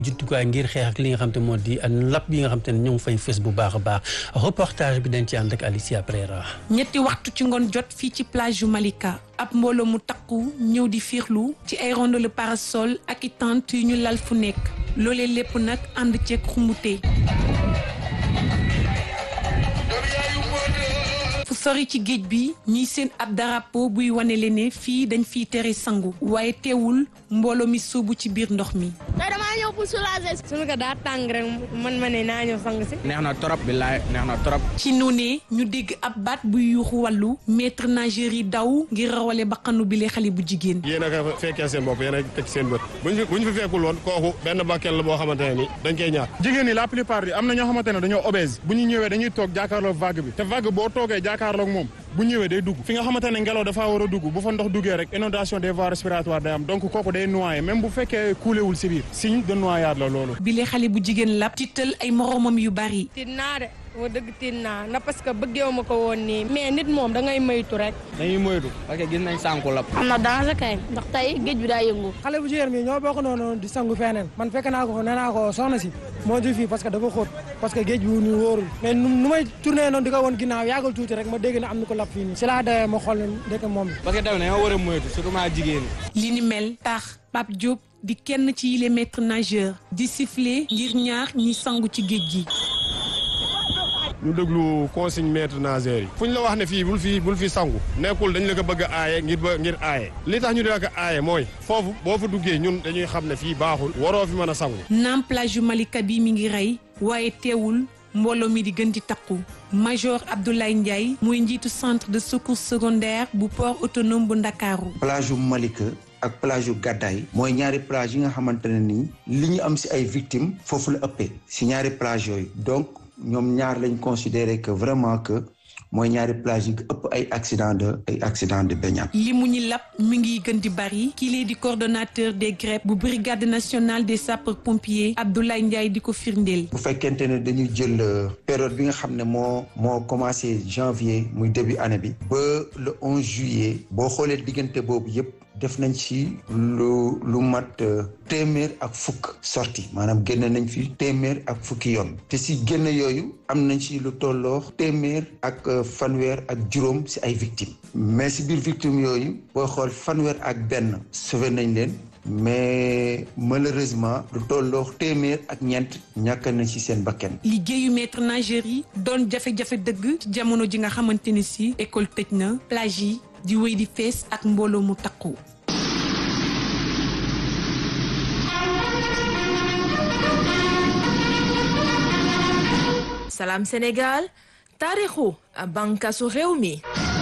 jumtukaay ngir xeex ak li nga xam te moo di lapp yi nga xam te ne ñoo ngi fay fës bu baax a baax reportage bi dañ ci ànd ak Alicia Prera. ñetti waxtu ci ngoon jot fii ci plage yu Malika ab mbooloo mu takku ñëw di fiixlu ci ay rondole parasol ak i tente yu ñu lal fu nekk loolee lépp nag ànd ceeg xumute fu sori ci géej bi ñuy seen ab drapeau buy wane leen ne fii dañ fiy tere sangu waaye teewul mbooloo mi sóobu ci biir ndox mi. tey damaa ñëw pour soulager. suñu ko daa tàng rek man ma ne naa ñëw sang si. neex na trop billaay neex na trop. ci noonee ñu dégg ab baat buy yuuxu wàllu maître nageur yi daw ngir rawale baqanu bile xale bu jigéen. yéen a ko fekkee seen bopp yéen a teg seen bët buñ fi buñ fi fekkul woon kooku benn bakkel la boo xamante ne ni dañ koy ñaar. jigéen ñi la plupart yi am na ñoo xamante ne dañoo obèse bu ñu ñëwee dañuy toog jàkkaarloog vague bi te vague boo toogee jàkkaarloog moom bu ñëwee day dugg fi nga xamante ne ngelaw dafa war a dugg bu fa ndox duggee rek inondation des voies respiratoires day am donc kooku day noyé même bu fekkee kuulewul si biir signe de noyade la loolu. bile xale bu jigéen la tiital ay moromam yu bari. tiit naa de wa dëgg tiit naa na parce que bëggeewu ma ko woon nii mais nit moom da ngay moytu rek. dañuy moytu parce que gis nañ sànku lap. am na danger kay ndax tey géej bi daa yëngu. xale bu jigéen mi ñoo bokk noonu di sangu feneen man fekk naa ko nee naa ko soxna si moo di fii parce que dafa xóot parce que géej bi ñu wóorul mais nu may tourné noonu di ko woon ginnaaw yàggal tuuti rek ma dégg ne am na ko lap fii nii si laa dawee ma xool ne ndeke moom parce que tamit dañoo war a moytu surtout maa jigéen li ni mel tax Pape Diop di kenn ci yile maître nageur di siffler ngir ñaar ñi sangu ci géej gi. ñu déglu consigne maître nageur yi fu ñu la wax ne fii bul fii bul fi sangu nekkul dañ la ko bëgg a aaye ngir ba ngir aaye li tax ñu di la ko aaye mooy foofu boo fa duggee ñun dañuy xam ne fii baaxul waroo fi mën a sangu naam plage yu Malika bi mi ngi rey waaye teewul mbooloo mi di gën di takku major Abdoulaye Ndiaye mooy njiitu centre de secours secondaire bu port autonome bu Ndakaaru plage yu Malika ak plage yu Gàddaay mooy ñaari plage yi nga xamante ne nii li ñu am si ay victimes foofu la ëppee si ñaari plage yooyu donc ñoom ñaar lañ considéré que vraiment que mooy ñaari plage yi ëpp ay accident de ay accident de baignade li mu ñi lap mi ngi gën di bari kii lee di coordonnateur des GREP bu brigade nationale des sapeurs pompiers Abdoulaye Ndiaye di ko firndeel bu fekkente ne dañuy jël période bi nga xam ne moo moo commencé janvier muy début année bi ba le 11 juillet boo xoolee diggante boobu yépp def nañ ci lu lu mat téeméer ak fukk sorti maanaam génn nañ fi téeméer ak fukki yoon te si génn yooyu am nañ ci lu tolloo téeméer ak fanweer ak juróom si ay victimes mais si biir victimes yooyu booy xool fanweer ak benn sauvé nañ leen mais malheureusement lu tolloo téeméer ak ñeent ñàkk nañ ci seen bakkan liggéeyu maître nageur yi doon jafe-jafe dëgg ci jamono ji nga xamante ni si école tëj na plage yi di wéy di fees ak mbooloo mu takku Salam Sénégal taarixu bànqaasu réew mi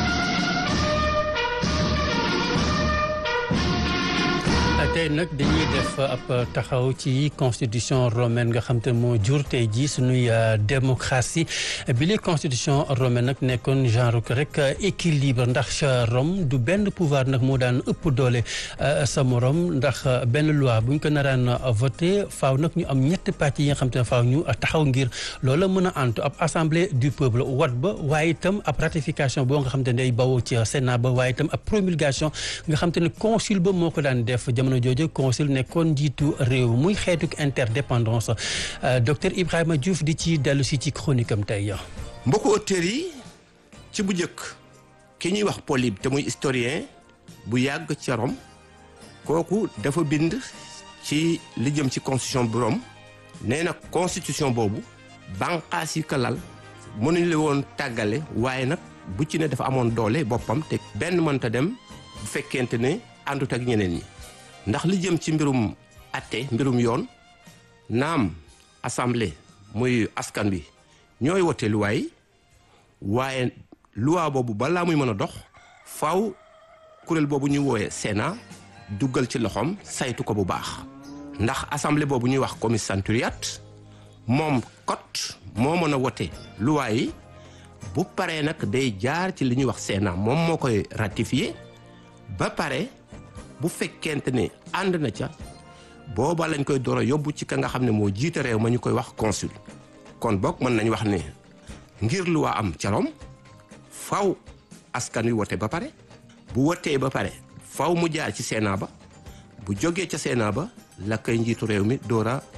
tey nag dañuy def ab taxaw ci constitution romaine nga xam te moo jur tey jii suñuy démocratie bi li constitution romaine nag nekkoon genre rek équilibre ndax Rome du benn pouvoir nag moo daan ëpp doole sa morom ndax benn loi bu ñu ko naraan voté faaw nag ñu am ñetti pàcc yi nga xam te ne faaw ñu taxaw ngir loola mën a antu ab assemblée du peuple wat ba waaye itam ab ratification boo nga xam te ne day bawoo ci Sénat ba waaye itam ab promulgation nga xam te ne consul ba moo ko daan def jamono jooju consul nekkoon njiitu réew muy xeetuk interdépendance docteur Ibrahima Diouf di ci dellu si ci chronique am tey mbokku auteurs yi ci bu njëkk ki ñuy wax Polybe te muy historien bu yàgg ca Rome kooku dafa bind ci li jëm ci constitution bu Rome nee na constitution boobu banqaas yi ko lal mënuñ la woon tàggale waaye nag bu ci ne dafa amoon doole boppam te benn mënta dem bu fekkente ne àndut ak ñeneen ñi ndax li jëm ci mbirum atte mbirum yoon naam assemblée muy askan bi ñooy wote luwaa yi waaye luwaa boobu balaa muy mën a dox faw kuréel boobu ñuy wooyee Sénat duggal ci loxoom saytu ko bu baax ndax assemblée boobu ñuy wax commissariat moom kot moo mën a wote luwaa yi bu paree nag day jaar ci li ñuy wax Sénat moom moo koy ratifié ba pare bu fekkente ne ànd na ca booba lañ koy door a yóbbu ci ka nga xam ne moo jiite réew ma ñu koy wax consul kon boog mën nañ wax ne ngir lu waa am ca Rome faw askan wi wote ba pare bu wotee ba pare faw mu jaar ci Sénat ba bu jógee ca Sénat ba la koy njiitu réew mi door a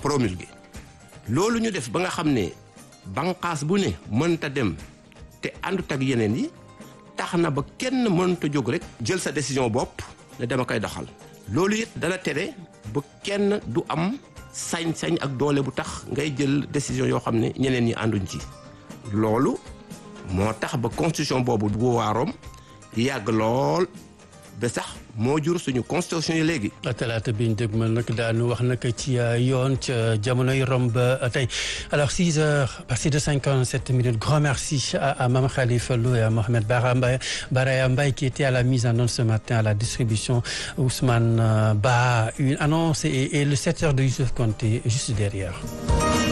promulgué loolu ñu def ba nga xam ne banqaas bu ne mënta dem te àndut ak yeneen yi tax na ba kenn mënta jóg rek jël sa décision bopp ne dama koy doxal loolu it dana tere ba kenn du am sañ-sañ ak doole bu tax ngay jël décision yoo xam ne ñeneen ñi ànduñ ci loolu moo tax ba constitution boobu bu waaroom yàgg lool ba sax moo jur suñu constitution yi léegi. talaata bi ñu dégmal nag daanu wax nag ci yoon ca jamonoy Rome ba tey alors 6 heures passé de 57 minutes grand merci à, à Mame Khalifa Lo et à Mohamed Bara Mbaye Baraya Mbaye qui était à la mise en onde ce matin à la distribution Ousmane Ba une annonce et, et le 7 heures de Youssouf Konté juste derrière.